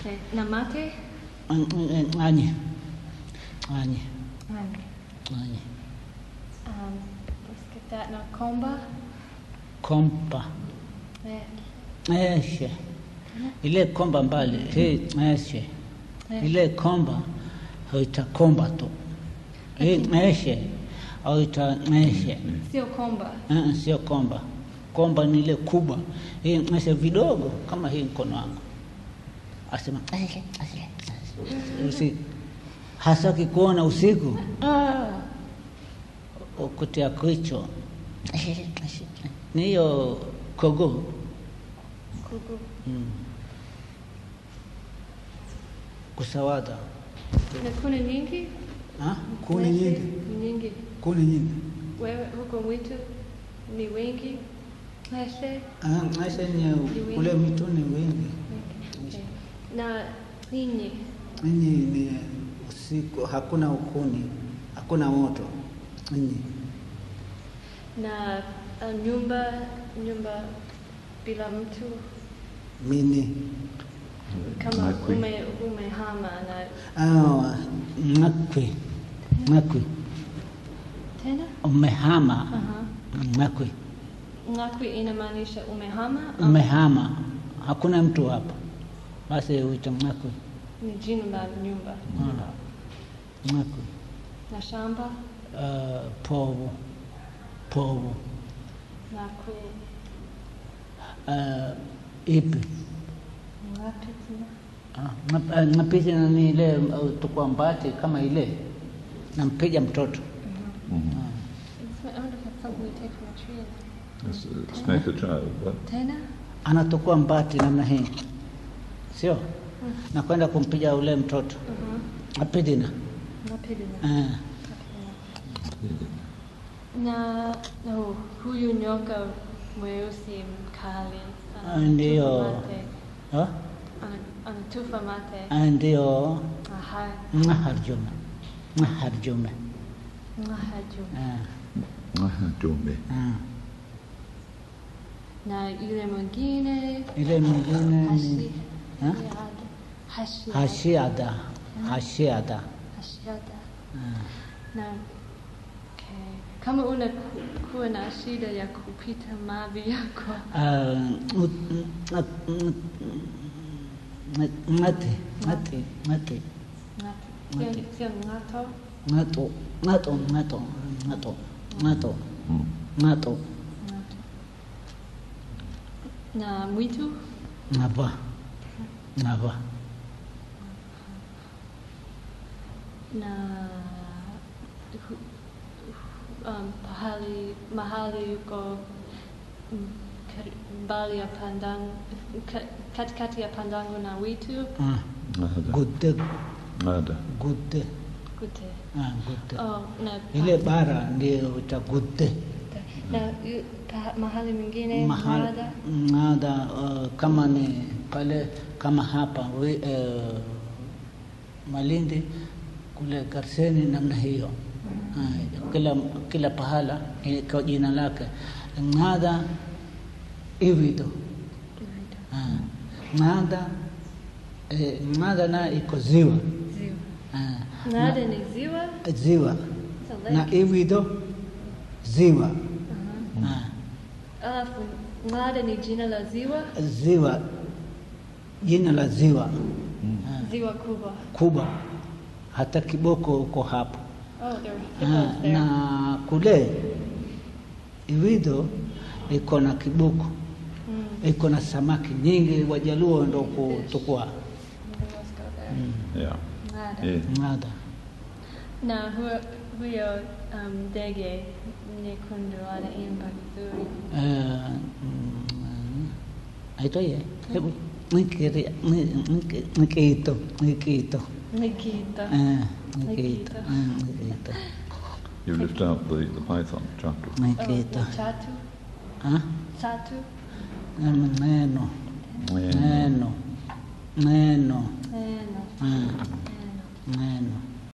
Okay. Na mate? ng'anye ng'anye Nani? ng'anye Um, let's get that. Na komba? kompa Eh, eshe ile komba mbali hii eshe eh. ile komba huita komba tu hii eshe huita eshe Sio komba. Eh, sio komba komba ni ile kubwa hii eshe vidogo kama hii mkono wangu asema "Eshe, eshe, eshe." usi hasa ukikuona usiku ah, ukutia kichwa Eshe, eshe. ni hiyo kogo Kuku. mm. kusawada Na kuna nyingi? ha? kuni Mwezi nyingi ni Nyingi. kuni nyingi Wewe huko mwitu ni wengi? Leshe? Ah, maisha ni kule mituni wengi Okay. Na ninyi? Ninyi ni usiku, hakuna ukuni, hakuna moto. Ninyi Na uh, nyumba nyumba bila mtu mini kama Makwi. ume umehama na ah, ng'akwi ng'akwi tena umehama Aha. ng'akwi ngakwi inamaanisha umehama ama umehama, hakuna mtu hapa, basi huita ng'akwi ni jina la nyumba Ah, ng'akwi na shamba Ah, povu povu ngakwi Ah, ipi ngapi tena Ah, ng'ap- ah, ng'apizi ni ile uh, tukua mbati kama ile nampiga mtoto Mhm. Ah. It's- I wonder if that's something we take from a tree. Let's, uh, Snake a child. What? Tena anatukua mbati namna hii, sio na kwenda kumpiga ule mtoto Mhm. apidina ngapi tena Ah, na no, huyu nyoka mweusi mkali Ah, ndio. anatufa mate. ah, Ana- anatufa mate ah, ndio aha ngaharjume ngaharjume ngahaju Ah, Aha, Jumbe. ah. na yule mwingine ile mwingine hashi ni Ah? hashi hashiada hashiada hashiada Ah, na okay. kama una kuwa na shida ya kupita mavi yako ah, ut- ngat- ngat- ngat- ngati ngati ngati Ngati. Sio- sio ngato ngato ngato ngato ngato ngato Mm. ngato Ngato. na mwitu ngava ngava na hu- um, pahali mahali yuko mm, kar- mbali ya pandangu ka- katikati ya pandangu na witu Ah, Nada. gudde Nada. gudde kute ah, gudde oh, na ile bara ndio uta gudde na yu- pa, mahali mwingine mahali nada nada uh, kama ni pale kama hapa we, uh, Malindi kule Karseni namna hiyo uh, kila kila pahala eh, kwa jina lake nada ivido uh, nada eh, nada na iko ziwa ziwa uh, nada ni ziwa ziwa It's a na lake. ivido ziwa Uh-huh. uh, alafu nada ni jina la ziwa ziwa jina la ziwa Ah, ziwa kubwa kubwa hata kiboko uko hapo oh, there Ah, are hippos there na kule iwido iko na kiboko Mm, iko na samaki nyingi wajaluo ndo kutukua maybe let's go there. Yeah. Nada. Yeah. ng'ada na huyo, huyo um, ndege nyekundu anaimba vizuri Eh, mm, aitwaye hebu nikiria ni- niki- nikiito nikiito Nikita. Eh, nikiito Nikiito. Eh, nikiito You lift out the, the python chapter. Oh, nikiito na chatu Ah, chatu neno neno Yeah. neno neno neno Ah, neno neno